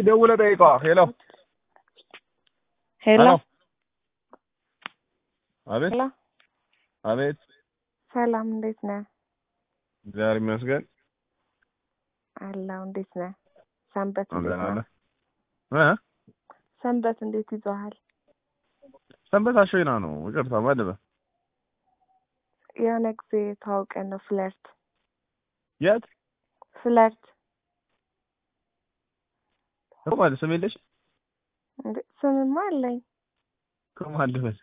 ደውለህ ጠይቀዋ። ሄሎ ሄሎ አቤት ሄሎ፣ አቤት። ሰላም እንዴት ነህ? እግዚአብሔር ይመስገን። አላው እንዴት ነህ? ሰንበት እንዴት ደህና ነው? ነህ? እ ሰንበት እንዴት ይዞሃል? ሰንበት አሸይና ነው። ይቅርታ ማለበ የሆነ ጊዜ ተዋውቀን ነው ፍለርት የት ፍለርት እኮ ማለት ስም የለሽ እንዴ ስምማ አለኝ። ከማለበት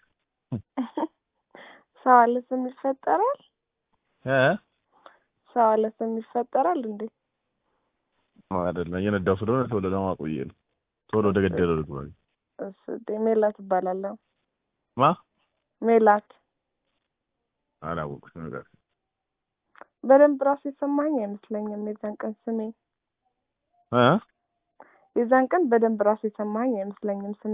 ሰው አለ ስም ይፈጠራል? እ ሰው አለ ስም ይፈጠራል እንዴ? አይደለም እየነዳው ስለሆነ ቶሎ ለማቆየ ነው። ቶሎ ወደ ገደለው ልግባ። እሱ እንዴ ሜላት እባላለሁ። ማ ሜላት አላወኩት ነገር በደንብ ራሱ የሰማኝ አይመስለኝም የዛን ቀን ስሜ እ የዛን ቀን በደንብ ራሱ የሰማኝ አይመስለኝም ስሜ።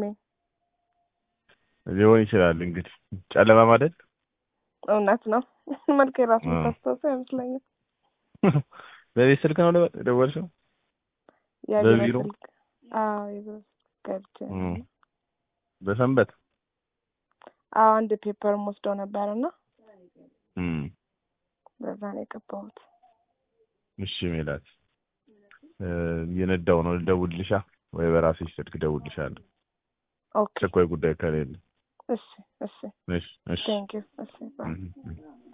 ሊሆን ይችላል እንግዲህ ጨለማ ማለት እውነት ነው። መልክ የራሱ እ ታስታውሰው አይመስለኝም። በቤት ስልክ ነው ደወልሽው? የቢሮ በቢሮ? ስልክ አዎ የቢሮ ስልክ ገብቼ እ በሰንበት አዎ አንድ ፔፐር ወስደው ነበር እና እ በዛ ነው የገባሁት። እሺ ሜላት እ እየነዳው ነው ልደውልልሻ ወይ በራስሽ ስልክ እደውልልሻለሁ ኦኬ አስቸኳይ ጉዳይ ከሌለ እሺ እሺ እሺ እሺ ቴንክ ዩ እሺ ባይ እ እ